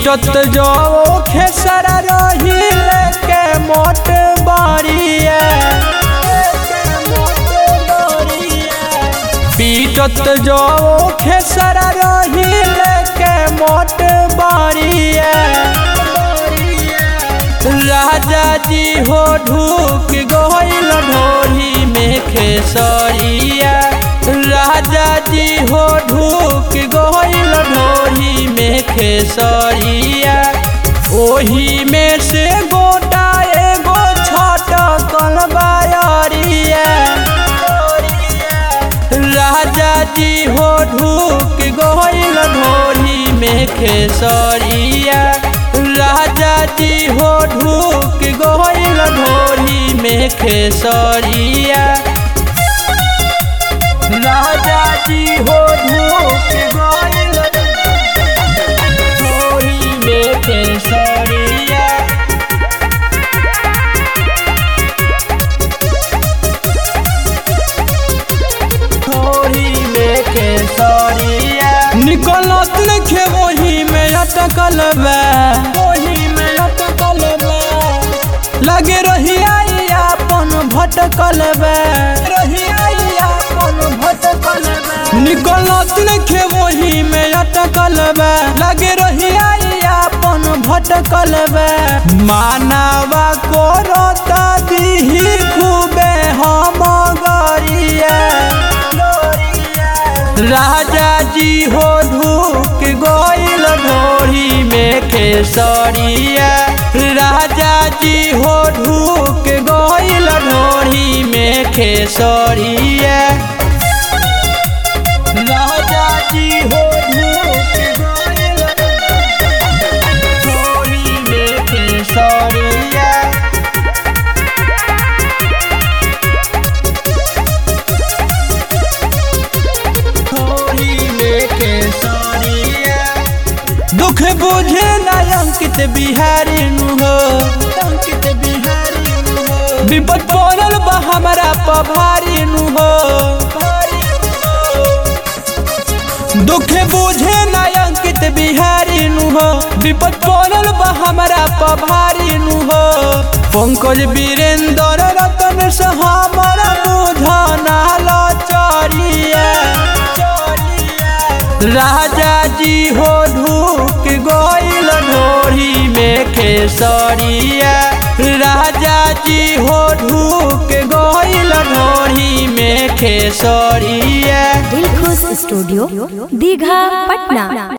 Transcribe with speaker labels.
Speaker 1: पीटत जो खेसरा रही लेके मोट बाड़िया पीटत जो खेसरा रही लेके मोट बाड़िया राजा जी हो ढूक गोइल ढोरी में खेसरिया राजा जी हो ढूक गोइल ढोरी में खेसरिया ओही में से गोटा एगो छोट कलबायरिया राजा जी हो ढूक गोइल ढोरी में खेसरिया राजा जी हो ढूक गोइल ढोरी में खेसरिया राजा जी हो ढूक गोइल ढोरी में खेसरिया ढोरी में खेसरिया निकलत नखे वही में अटकल बा वही में अटकल बा लगे रही आई अपन भटकल बा रही आई अपन भटकल बा निकलत नखे वही में अटकल बा लगे रही आई अपन भटकल बा मानवा को रोता दीही खूबे हम गरिया राजा जी हो ढूक गोइल ढोरी में खेसरिया राजा जी हो ढूक गोइल ढोरी में खेसरिया राजा जी हो ढूक गोइल ढोरी में खेसरिया ढोरी में खेसरिया दुख बुझे ना अंकित बिहारी नु हो अंकित बिहारी नु हो विपद पड़ल बा हमारा पभारी नु हो दुख बुझे ना अंकित बिहारी नु हो विपद पड़ल बा हमारा पभारी नु हो पंकज वीरेंद्र रतन से हमारा बुझना लचरिया राजा जी हो ढूक गोइल ढोरी में खेसरिया राजा जी हो ढूक गोइल ढोरी में खेसरिया
Speaker 2: दिलखुश स्टूडियो दीघा पटना